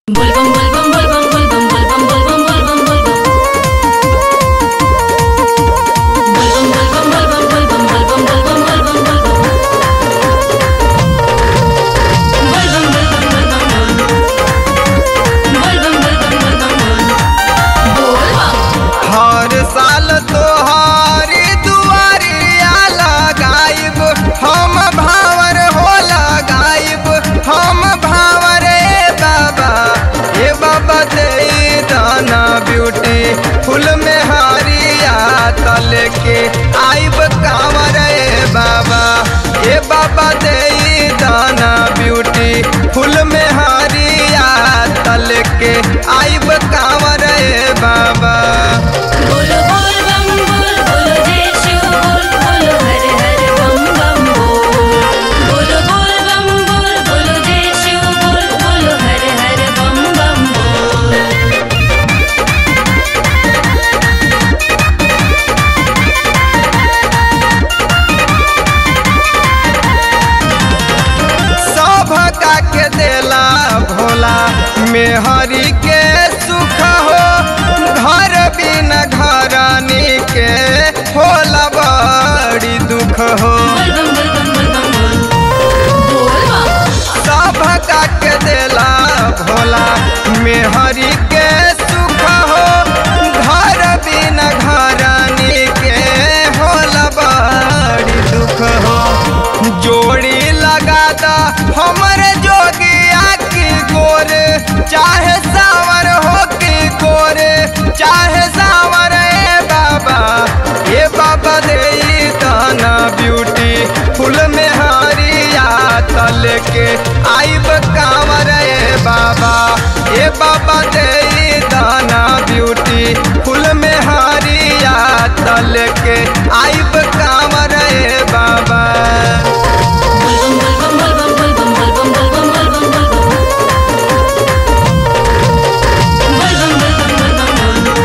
Volvam, volvam, volvam, volvam, volvam, volvam, volvam, volvam. Volvam, volvam, volvam, volvam, volvam, volvam, volvam, volvam. Volvam, volvam, volvam, volvam. Volvam, volvam, volvam, volvam. Volvam. हर साल तोहारी दुआरिया लगाइब हम भावर हो लगाइब हम भावर ए बाबा ए बाबा दे दाना ब्यूटी फुल में हारिया तल के आइब कांवर ए बाबा ए बाबा दे दाना ब्यूटी फुल में हारिया तल के आइब कांवर ए बाबा बोलो बोल बम बोल बोलो जय शिव बोल बोलो हर हर बम बम बोल बोलो बोल बम बोल बोलो जय शिव बोल बोलो हर हर बम बम बोल सभका के देला भोला मेहरी के सुख हो घर बिन घरानी के होला बड़ी दुख हो बोल बम बोल बम बोल बम बोल बोल बम सभका के देला भोला मेहरी के सुख हो घर बिन घरानी के होला बड़ी दुख हो जोड़ी लगा दा हमरे जोगिया की गोरे चाहे सावर हो की गोरे चाहे सावर ए बाबा ए बाबा दे दाना ब्यूटी फुल में हारिया तल के आइब कांवर ए बाबा ए बाबा दे दाना ब्यूटी फुल में हारिया तल के आइब कांवर ए बाबा बोल बम बोल बम बोल बम बोल बम बोल बम बोल बम बोल बम बोल बम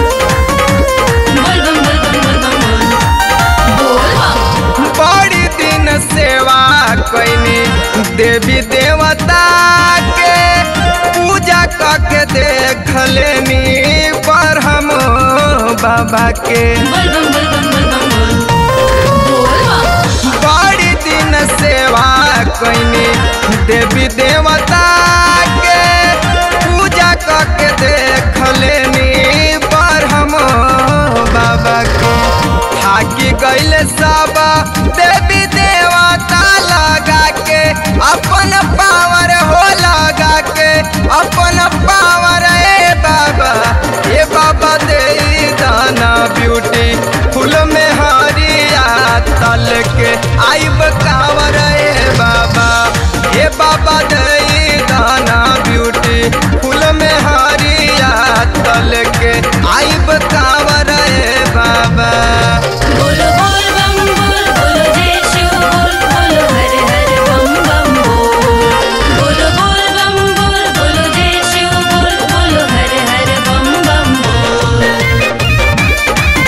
बोल बम बोल बोल बम बोल बम बोल बम बोल बोल बम बड़ी दिन सेवा कैनी देवी देवता के पूजा करके देख लेनी पर हम बाबा के बोल बम बोल बम बोल बम बोल बोल बम बड़ी दिन सेवा कैनी देवी देवता के पूजा करके देख लेनी पर हम बाबा के थाकी गैल सब देवी देवता लगा के अपन पावर हो लगा के अपन पावर ए बाबा ए बाबा दे दाना ब्यूटी फुल में हारिया तल के आइब कांवर ए बाबा ए बाबा दे दाना ब्यूटी फुल में हारिया तल के आइब कांवर ए बाबा बोलो बोल बम बोल बोलो जय शिव बोल बोलो हर हर बम बम बोल बोलो बोल बम बोल बोलो जय शिव बोल बोलो हर हर बम बम बोल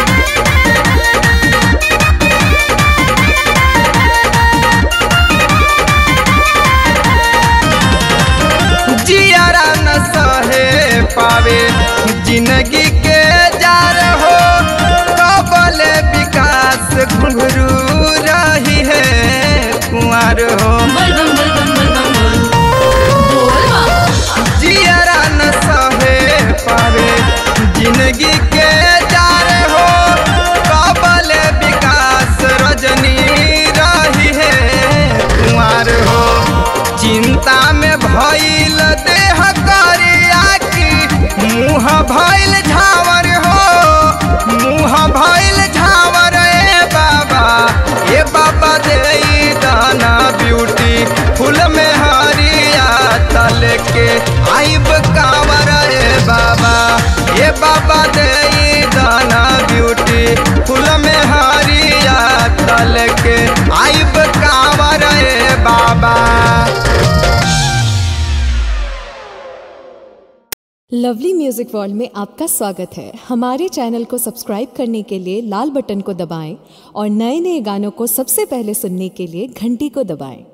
जियारा न सहे पावे जिंदगी के जार हो कबल विकास घुंघरू रही है कुंवर हो बोल बम बोल बम बोल बम बोल बोल बम जियारा न सहे पावे जिंदगी के जार हो कबल विकास रजनी रही है कुंवर हो चिंता में भइल देह करिया की मुँह भइल झावर हो मुँह भइल झावर ए बाबा ए बाबा दे दाना ब्यूटी फुल में हारिया तल के आइब कांवर ए बाबा ए बाबा दे दाना ब्यूटी फुल में हारिया तल के आइब कांवर ए बाबा लवली म्यूजिक वर्ल्ड में आपका स्वागत है हमारे चैनल को सब्सक्राइब करने के लिए लाल बटन को दबाएं और नए नए गानों को सबसे पहले सुनने के लिए घंटी को दबाएं